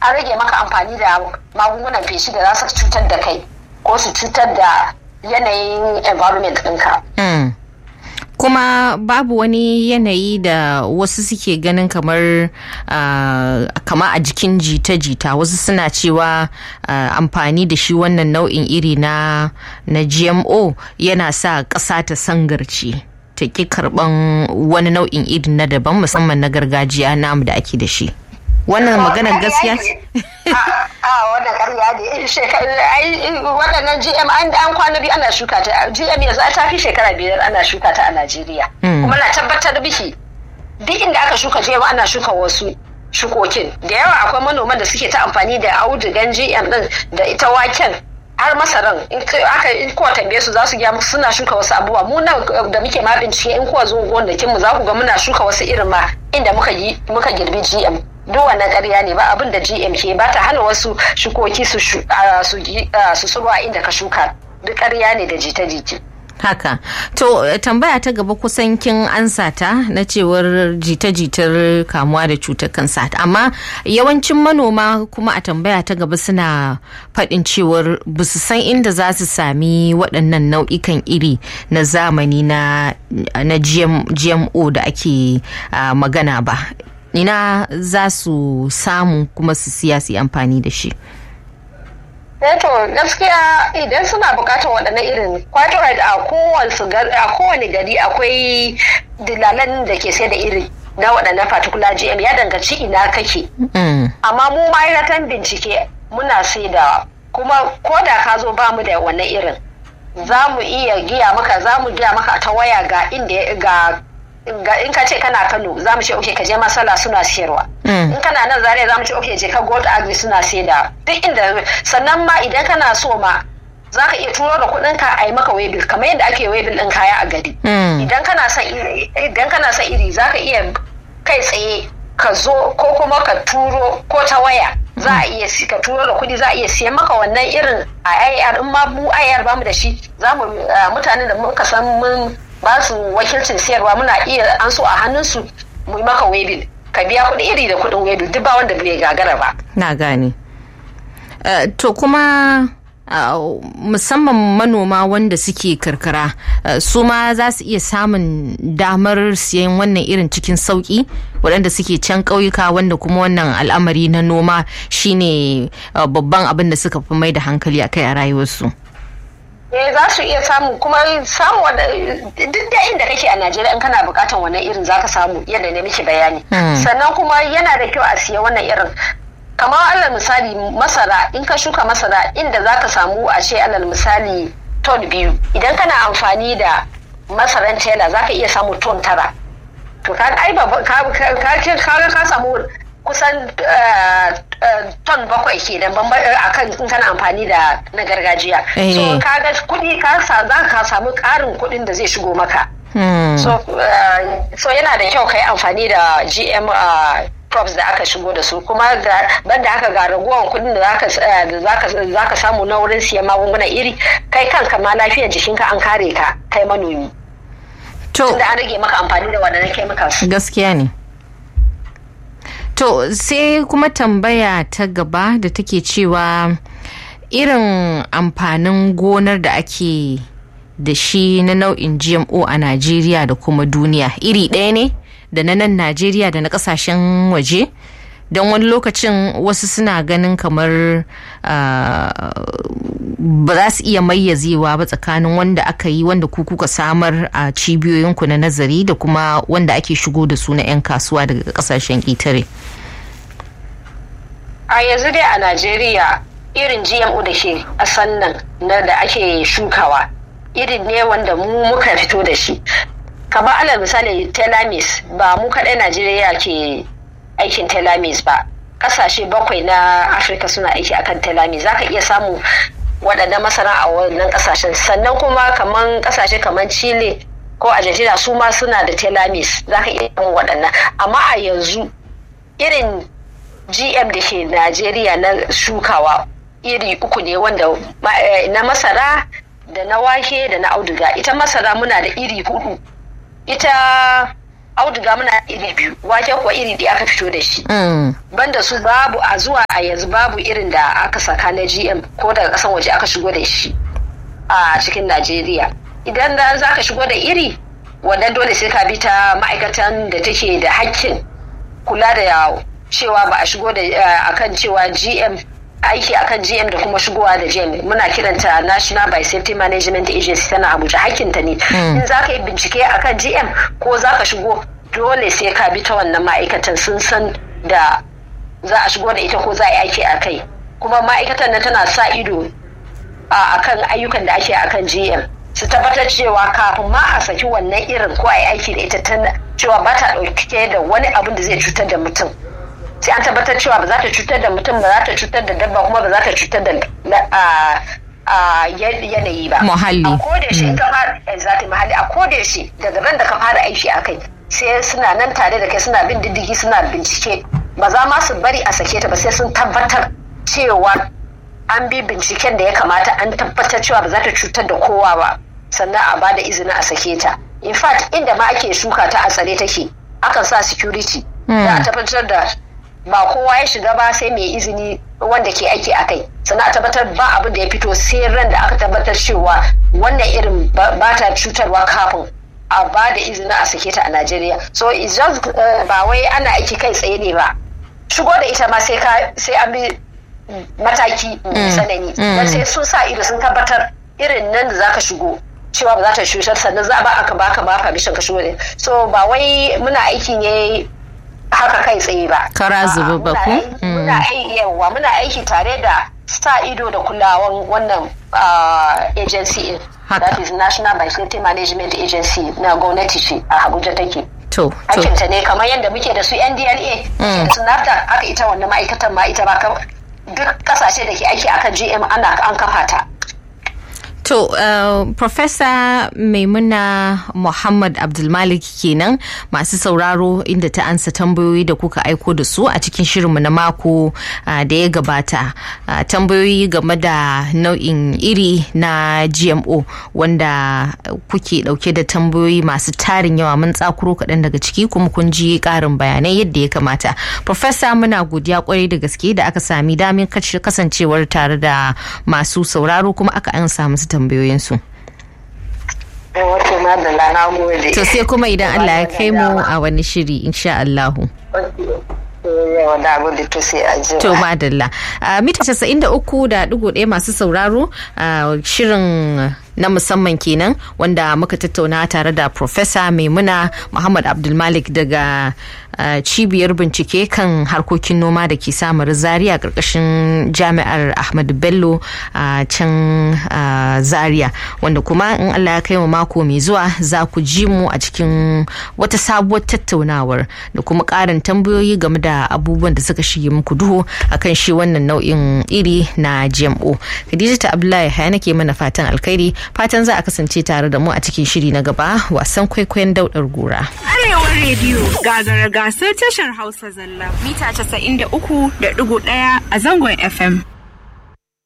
an rage maka amfani da magungunan feshi da za su cutar da kai ko su cutar da yanayin environment ɗinka. Mm. kuma babu wani yanayi da wasu suke ganin kamar uh, kama a jikin jita-jita wasu suna cewa uh, amfani da shi wannan nau'in iri na, na gmo yana sa ƙasa ta sangarci ta ƙi karɓan wani nau'in iri na daban musamman na gargajiya namu da ake da shi wannan maganar gaskiya ce a wannan karya ne waɗannan gm an kwana biyu ana shuka ta gm yanzu ta fi shekara biyar ana shuka ta a najeriya kuma na tabbatar biki duk inda aka shuka gm ana shuka wasu shukokin da yawa akwai manoman da suke ta amfani da audugan gm din da ita waken har masaran in aka in kowa tambaye su za su gya suna shuka wasu abubuwa mu nan da muke ma bincike in kowa zo gonakin mu za ku ga muna shuka wasu irin ma inda muka yi muka girbi gm duk wannan ƙarya ne ba abin da GM ke ba ta hana wasu shukoki su surwa inda ka shuka duk ƙarya ne da jita-jita. Haka, to tambaya ta gaba kusan kin ansa ta na cewar jita-jitar kamuwa da cutar kansa amma yawancin manoma kuma a tambaya ta gaba suna faɗin cewar ba su san inda za su sami waɗannan nau'ikan iri na zamani na, na GMO da ake uh, magana ba ina za su samu kuma su siya su amfani da shi to gaskiya idan suna bukatar waɗannan irin kwato a kowane gari akwai dilalan da ke sai da iri na waɗannan particular gm ya danganci ina kake amma mu ma'aikatan bincike muna sai da kuma ko da ka zo ba mu da wannan irin za mu iya giya maka za mu giya maka ta waya ga inda ga in ka ce kana Kano za mu ce oke ka je masala suna siyarwa. In kana nan Zaria za mu ce oke je ka Gold Agri suna sayar duk inda sannan ma idan kana so ma za ka iya turo da kuɗin ka a yi maka webil kamar yadda ake webil ɗin kaya a gari. Idan kana son iri idan kana son iri za ka iya kai tsaye ka zo ko kuma ka turo ko ta waya za a iya ka turo da kuɗi za a iya siyan maka wannan irin a IR in ma mu IR ba mu da shi za mu mutanen da muka san mun ba su wakilcin siyarwa muna iya an so a hannunsu mu maka webil ka biya kuɗi iri da kuɗin webil duk ba wanda bai gagara ba. Na gane. Uh, to kuma uh, musamman manoma wanda suke karkara uh, su ma za su iya samun damar siyan wannan irin cikin sauki waɗanda suke can ƙauyuka wanda kuma wannan al'amari na noma shine babban abin da suka fi mai da hankali a kai a rayuwarsu. eh za su iya samu kuma samu duk da inda kake a Najeriya in kana bukatan wannan irin zaka samu yadda ne miki bayani sannan kuma yana da kyau a siya wannan irin kamar alal misali masara in ka shuka masara inda zaka samu a ce alal misali ton biyu idan kana amfani da masaran tela zaka iya samu ton tara to ka ai ba ka ka samu kusan ton bakwai ke da akan in kana amfani da na gargajiya so kaga kuɗi ka za ka samu ƙarin kuɗin da zai shigo maka so yana da kyau ka yi amfani da gm crops da aka shigo da su kuma banda haka ga ragowar kuɗin da za ka samu na wurin siyan magungunan iri kai kanka ma lafiyar jikinka an kare ka kai manomi tunda an rage maka amfani da waɗannan chemicals gaskiya ne To sai kuma tambaya ta gaba da take cewa irin amfanin gonar da ake da shi na nau'in GMO a Najeriya da kuma duniya iri ɗaya ne da na nan Najeriya da na ƙasashen waje? Don wani lokacin wasu suna ganin kamar ba za su iya mayyazewa ba tsakanin wanda aka yi wanda ku kuka samar a cibiyoyinku na nazari da kuma wanda ake shigo da su na 'yan kasuwa daga kasashen ƙetare. a yanzu dai a najeriya irin gmo da ke a sannan na da ake shukawa irin ne wanda mu muka fito da shi kamar alal misali telamis ba mu kaɗai najeriya ke aikin telamis ba ƙasashe bakwai na afirka suna aiki akan telamis za ka iya samu waɗanda masana a wannan ƙasashen sannan kuma kamar ƙasashe kamar chile ko argentina su ma suna da telamis za ka iya samun waɗannan amma a yanzu irin gm da ke najeriya na shukawa iri uku ne wanda na masara da na wake da na auduga ita masara muna da iri hudu ita auduga muna iri biyu wake kuwa iri ɗaya aka fito da shi banda su babu a zuwa a yanzu babu irin da aka saka na gm ko daga kasan waje aka shigo da shi a cikin najeriya idan da za ka shigo da iri wannan dole sai ka bi ta ma'aikatan da take da hakkin kula da cewa ba a shigo da akan cewa gm aiki akan GM da kuma shigowa da GM muna kiranta National by Safety Management Agency tana Abuja hakkinta ne in za ka yi bincike akan GM ko za ka shigo dole sai ka bi ta wannan ma'aikatan sun san da za a shigo da ita ko za a yi aiki a kai kuma ma'aikatan nan tana sa ido a kan ayyukan da ake akan GM su tabbatar cewa kafin ma a saki wannan irin ko a yi aiki da ita cewa ba ta ɗauke da wani abin da zai cutar da mutum sai an tabbatar cewa ba za ta cutar da mutum ba za ta cutar da dabba kuma ba za ta cutar da yanayi ba. Muhalli. A koda shi ka fara exactly muhalli a koda shi daga ran da ka fara aiki a kai sai suna nan tare da kai suna bin diddigi suna bincike ba za ma su bari a sake ta ba sai sun tabbatar cewa an bi binciken da ya kamata an tabbatar cewa ba za ta cutar da kowa ba sannan a ba da izinin a sake ta. In fact inda ma ake shuka ta a tsare take akan sa security. Da a tabbatar da ba kowa ya shiga ba sai mai izini wanda ke aiki a kai sannan a tabbatar ba abin da ya fito sai ran da aka tabbatar cewa wannan irin ba ta cutarwa kafin a ba da izini a sake ta a Najeriya so just ba wai ana aiki kai tsaye ne ba shigo da ita ma sai an bi mataki tsanani don sai sun sa ido sun tabbatar irin nan da zaka shigo cewa ba za ta cutar sannan za ba aka baka ba permission ka shigo da so ba wai muna aiki ne haka kai tsaye ba. Kara zuba ba ku? Muna aiki yawa muna aiki tare da sa ido da kulawan wannan agency in. That is National Biosafety Management Agency na gwamnati ce a Abuja take. To, Hakinta ne kamar yadda muke da su NDLA, su NAFTA aka ita wannan ma'aikatan ma ita ba duk kasashe da ke aiki akan GM ana an kafa ta. To, uh, Professor Maimuna Muhammad Abdulmalik kenan masu sauraro inda ta ansa tambayoyi da kuka aiko da su a cikin shirinmu na mako uh, da ya gabata. Uh, tambayoyi game da nau'in iri na GMO wanda kuke dauke da tambayoyi masu tarin yawa mun tsakuro kaɗan daga ciki kuma kun ji ƙarin bayanai yadda ya kamata. Professor muna godiya kwarai da gaske da aka sami damin kasancewar tare da masu sauraro kuma aka ansa musu tambayoyinsu. To sai kuma idan Allah ya kai mu a wani shiri insha Allahu. To madalla. Mita casa'in da uku da ɗigo ɗaya masu sauraro shirin na musamman kenan wanda muka tattauna tare da Profesa Maimuna Muhammad Abdulmalik daga cibiyar bincike kan harkokin noma da ke samar zaria karkashin jami'ar Ahmadu Bello a can zaria wanda kuma in Allah ya kai mu mako mai zuwa za ku ji mu a cikin wata sabuwar tattaunawar da kuma ƙarin tambayoyi game da abubuwan da suka shige muku duhu akan shi wannan nau'in iri na GMO. Khadija ta Abdullahi haya nake mana fatan alkhairi fatan za a kasance tare da mu a cikin shiri na gaba wasan kwaikwayon daudar gora. Arewa rediyo gagara gasar tashar Hausa zalla mita 93.1 a zangon FM.